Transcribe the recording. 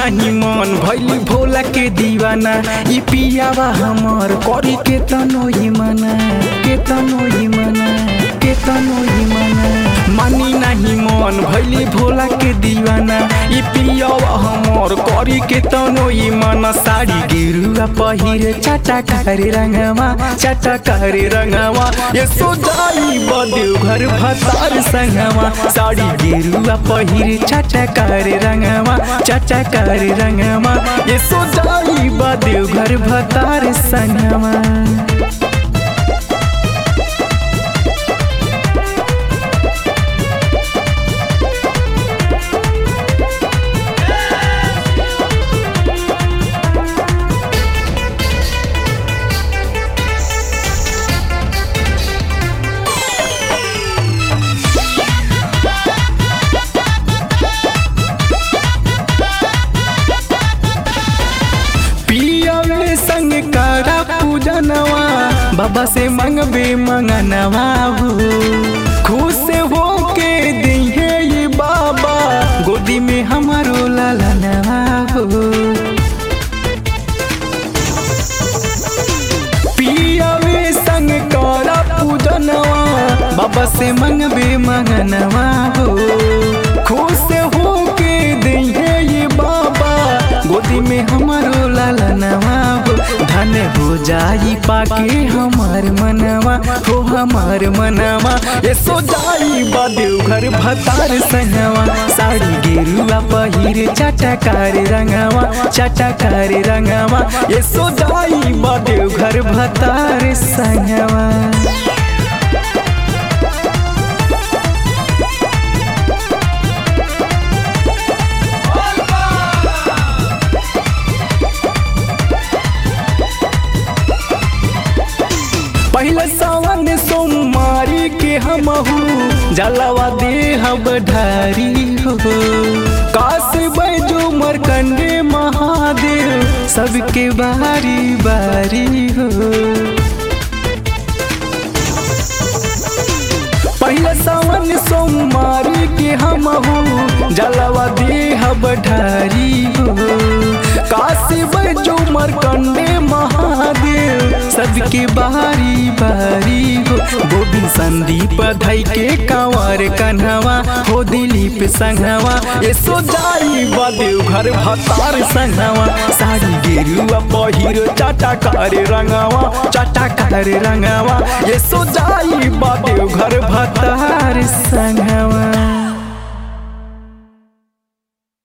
नहीं मन भैली भोला के दीवाना ई पियावा हमर करी के तनो ही मना के तनो ही मना के तनो ही मना मानी नहीं मन भैली भोला के दीवाना ई पियावा हमर करी के तनो ही मना साड़ी गिरुआ पहिरे चाटा करे रंगवा चाटा करे रंगवा ये सो जाई बदेव घर भतार संगवा साड़ी गिरुआ पहिरे चाटा करे रंगवा चाचा करे रंगवा ये सो जाई बदेव घर भतार संगवा पियवे संग करा पूजनवा बाबा से मंगबे मंगनवा हो खुश हो के दिहे ये बाबा गोदी में हमारो लालनवा हो पियवे संग करा पूजनवा बाबा से मंगबे मंगनवा हो खुश हो के दिहे ये बाबा गोदी में हमारो लालनवा हो धन हो जाई पाके हमार मनवा हो हमार मनवा ये सो जाई बदेव घर भतार संगवा साड़ी गेरुआ पहिरे चाटाकार रंगवा चाटाकार रंगवा ये सो जाई बदेव घर भतार संगवा पहले सावन सोमवारी के हमहू जलवा देहब ढारी हो काश बैजो मरकंडे महादेव सबके बारी बारी हो पहले सावन सोमवारी के हमहू जलवा देहब ढारी हो काशी बैजो मरकंडे महादेव सबके बारी बारी हो गोविंद संदीप धई के कंवर कन्हवा हो दिलीप संघवा ये सो जाई बदेव घर भतार संघवा साड़ी गेरुआ पहिरो चाटा करे रंगवा चाटा करे रंगवा ये सो जाई बदेव घर भतार संघवा